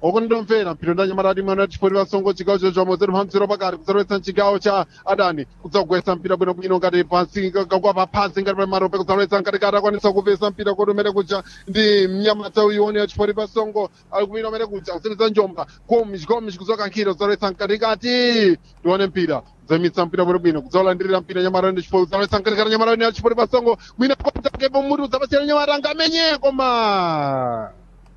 okondomvera mphindo nda nyamata timu ana chipoti pasongo chigawo chocho mozero mphamziro pakati kudzalowetsa mchigawo cha adani kudzagwetsa mpira bwinobwino ngati pansi kakwapa pansi ngati pa marope kudzalowetsa mkatikati akwanisa kupesa mpira kuti umene kuja ndi mnyamata uyione ya chipoti pasongo ali kupita umene kuja kusenzeza njomba gomish gomish kudzoka nkhira kudzalowetsa mkatikati tione mpira zemitsa mpira bwinobwino kudzaulandirira mpira nyamata ndi chipoti kudzalowetsa mkatikati nyamata ya chipoti pasongo mwina kontakepo muti kudzapasira nyamata ngamenye koma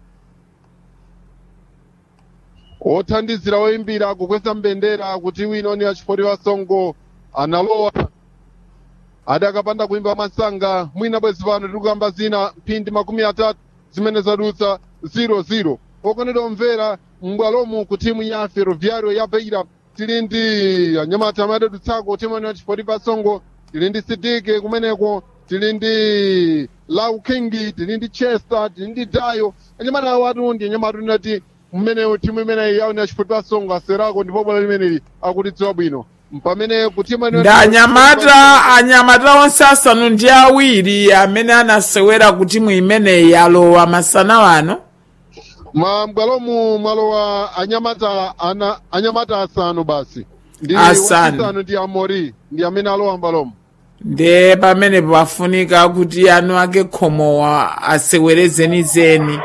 othandizira oyimbira kukwesa mbendera kuti wino ni achipoti pasongo analowa adakapanda kuimba masanga mwina bwezi pano tikukamba zina mphindi makumi atatu zimene zadutsa 00 okonedwa omvera m'bwalomu ku timu ya ferroviario ya beira tili ndi anyamata amene adutsako timu ya chipoti pasongo tili ndi sidike kumeneko tili ndi lau kingi tili ndi chester tili ndi dayo anyamata awo atundi anyamata tinati mmene timu imeneyi yawo ni achipoti pasongo aserako ndipo bwalo limeneli akutidziwa bwino pamene kutima ndi anyamata anyamata onse asanu ndi awiri amene anasewera ku timu imeneyi alowa masana wano mabwalomu mwalowa anyamata ana anyamata asanu basi ndi Asanu. wachisanu ndi amori ndi amene alowa mbalomu ndi pamene pafunika kuti anu ake khomowa asewere zenizeni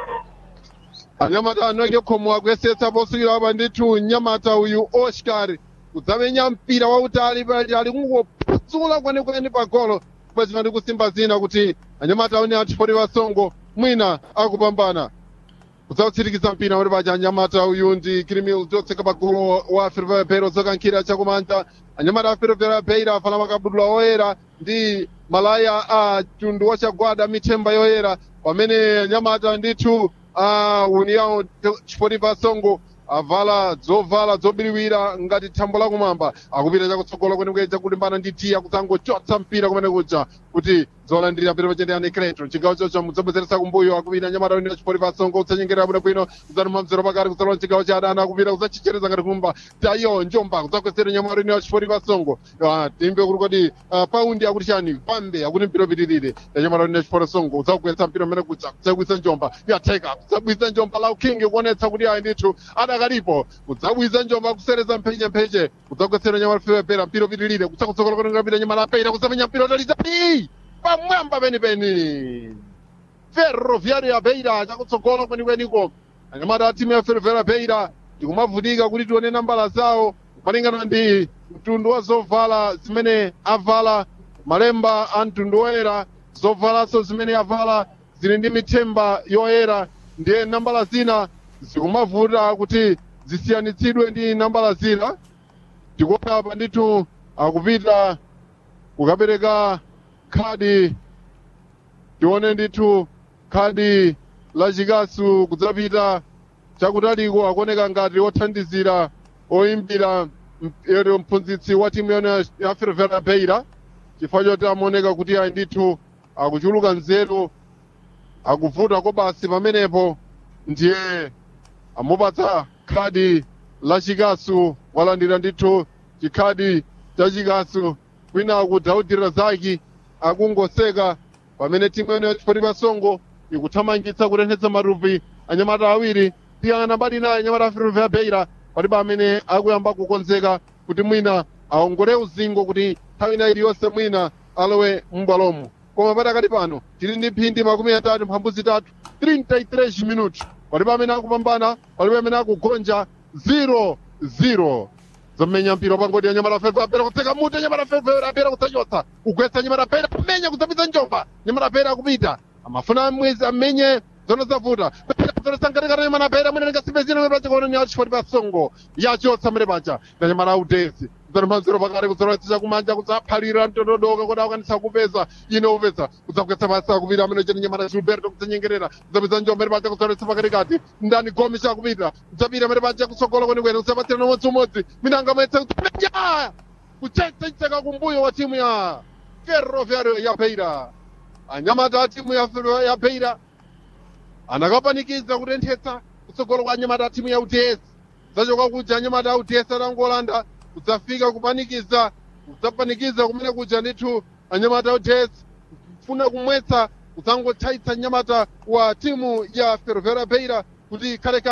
anyamata anu ake khomo akuyesetsa posukira apa ndithu nyamata uyu oscar kudzamenya mpira wautali pali ali kungopudzula kwenikweni pa golo kwezima ndi kusimba zina kuti anyamata aone achipoti pasongo mwina akupambana kudzautsirikiza mpira uri paja anyamata uyu ndi kirimil totseka pagolo wa fervera zokankhira chakumanja anyamata a fervera beira afana makabudula oyera ndi malaya a tundu wachagwada mithemba yoyera pamene anyamata ndithu a união chipoti pasongo avala dzovala zobiriwira ngati thambo lakumwamba akupita chakutsogolo kwenikweni chakulimbana ndi tiya kudzangochotsa mpira kumene kuja kuti zolandirira mpira pachendeyani kreto chigawo chocho mudzabwezeresa kumbuyo akupita nyamata wina chipoti pasongo kudzanyengerera bwinobwino kudzanuma mzero pakati kudzalowa chigawo cha adani akupita kudzachichereza ngati kumba tayo njomba kudzakwesera nyamata wina chipoti pasongo Ah, timbe kuti kodi ah, paundi akuti chani pambe akuti mpira upitirire yanyamata wina chipoti pasongo kudzagwetsa mpira umene kuja kudzabwisa njomba yatheka kudzabwisa njomba lau king kuonetsa kuti ayi ndithu adakalipo kudzabwisa njomba kusereza mphenje mphenje kudzagwetsera nyamata fewepera mpira upitirire kudzakutsogola kwenengapita nyamata apera kudzamenya mpira utalitali pamwamba penipeni ferroviario ya beira chakutsogola kwenikweniko anyamata a timu ya ferroviario beira tikumavutika kuti tione nambala zawo malingana ndi mtundu wa zovala zimene avala malemba a mtundu woyera zovalanso zimene avala zili ndi mithemba yoyera ndiye nambala zina zikumavuta kuti zisiyanitsidwe ndi nambala zina tikuona apa ndithu akupita kukapereka khadi tione ndithu khadi la chikasu kudzapita chakutaliko akuoneka ngati othandizira oyimbira ero mphunzitsi wa timu yone ya fervera beira chifukwa choti amaoneka kuti ayi ndithu akuchuluka nzeru akuvuta ko basi pamenepo ndiye amupatsa khadi la chikasu walandira ndithu chikhadi cha chikasu kwina kudhaudira zaki akungoseka pamene timu yene yachipoti pasongo ikuthamangitsa kutenthetsa matupi anyamata awiri tiyang'ana mbali naye anyamata aferovea beira palibe amene akuyamba kukonzeka kuti mwina aongole uzingo kuti nthawi ina iliyonse mwina alowe m'bwalomo koma patakati pano tili ndi mphindi makumi atatu mphambu zitatu 33 minuti palibe amene akupambana palibe amene akugonja 0-0 zomenya mpira pangodi ya nyamata fefe apera kutseka muti nyamata fefe apera kutsachotsa kugwetsa nyamata pera kumenya kudzapitsa njomba nyamata pera akupita amafuna mwezi amenye zono zavuta zonosangatikata nyamata pera mwene lingasimbe zina pachikono ni achipoti pasongo yachotsa mene paja na nyamata autesi kudzanimhanziro pakati kudzalowetsa kumanja kudzaphalira mtondodoka kuti akwanisa kupeza ine upeza kudzagwetsa pasi akupita amene cheni nyamata gilberto kudzanyengerera kudzapitsa njomba mene paja kudzalowetsa pakatikati ndani gomi chakupita kudzapita mene paja kutsogolo kwenikweni kudzapatsira umodzimodzi minanga mwetse kudzapenya kuchetsa chitseka kumbuyo wa timu ya ferroviario ya beira anyamata a timu ya Ferro- ya beira anakapanikiza kutenthetsa kutsogolo kwa anyamata a timu ya uts zachoka kuja anyamata a uts atangolanda kudzafika kupanikiza kudzapanikiza kumene kuja ndithu anyamata a uts kufuna kumwetsa kudzangothaitsa nyamata wa timu ya ferroviaria beira kuti khaleka